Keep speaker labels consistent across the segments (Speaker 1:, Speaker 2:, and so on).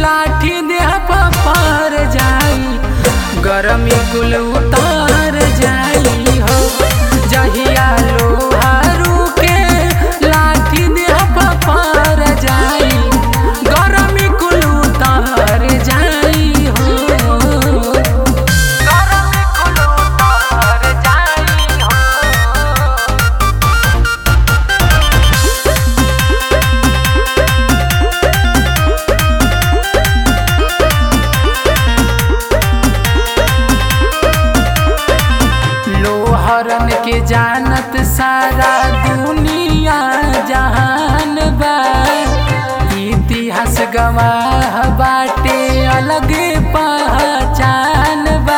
Speaker 1: लाठी देह पर जाई गरमी कुल उतार जाई हो जहिया लोहारू के लाठी देह पर जाई गरमी कुल उतार जाई हो गरमी कुल उतार जाई हो लोहरन के जानत सारा दुनिया जहान बा इतिहास गवाह बाटे अलगे पहचान बा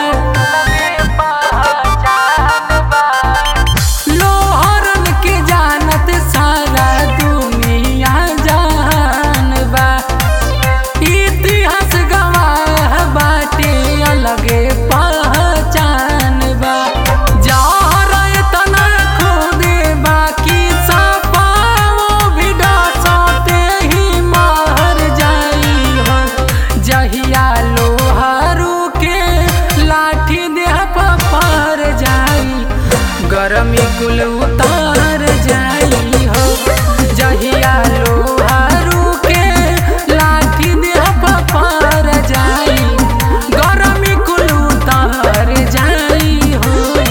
Speaker 1: लोहरन के जानत सारा दुनिया जहान बा इतिहास गवाह बाटे अलगे पहचान बा जहर एतना खुदे बाकी सपाओ भी डसते ही मर जाई हो जहिया लोहारू के लाठी देह पर जाई गरमी कुल उतार जाई हो जहिया लोहारू के लाठी देह पर जाई गरमी कुल उतार जाई हो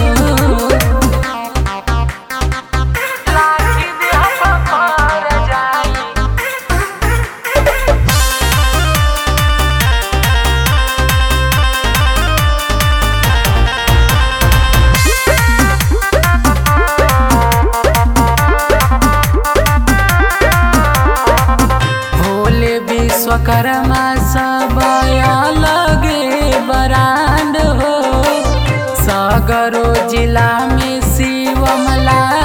Speaker 1: लाठी देह पर जाई भोले विश्वकर्मा सब अलगे बरांड हो सगरो जिला में शिव मला